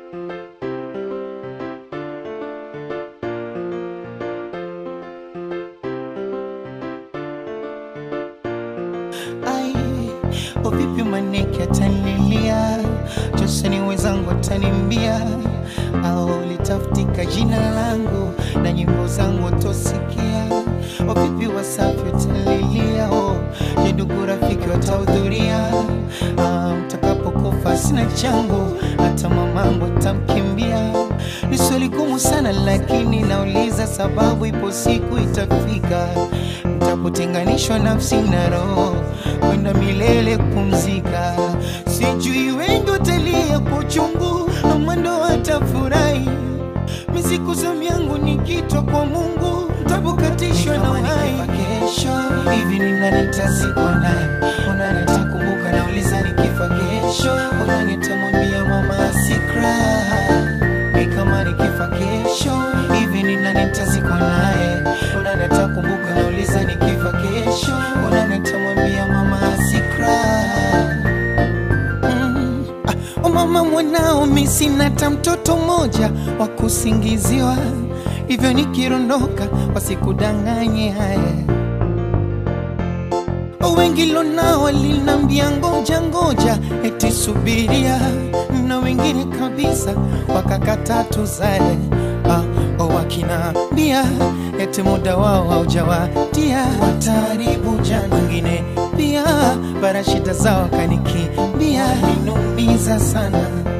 Ai, o vipi maneke atanilia, Joseni wenzangu atanimbia, au litafutika jina langu na nyimbo zangu watosikia. O vipi Wasafi watalilia, o je, ndugu rafiki watahudhuria? Ah, mtakapokufa sina changu, hata mamangu atamkimbia. Ni swali gumu sana, lakini nauliza sababu, ipo siku itafika mtapotenganishwa nafsi na roho kwenda milele kupumzika. Sijui wengi watalia kwa uchungu ama ndo watafurahi. Misiku zamu yangu nikitwa kwa Mungu, tabukatishwa na uhai. Kesho hivi ni nani nitazikwa naye? Unani nitakumbuka? Nauliza nikifa kesho, unani nitamwambia mama asikra ni kama nikifa kesho hivi ni nani nitazikwa naye? Unani atakumbuka? Nauliza nikifa kesho, unani nitamwambia mama asikra Mm. Ah, o mama mwanao, mi sina hata mtoto mmoja wa kusingiziwa, hivyo nikirondoka wasikudanganye haya. O wengi lonao walinambia ngoja ngoja, eti subiria, na wengine kabisa wakakata tuzae. Ah, o wakinaambia eti muda wao haujawadia, wataharibu jana. Wengine pia bara shida zao kanikimbia, ninumiza sana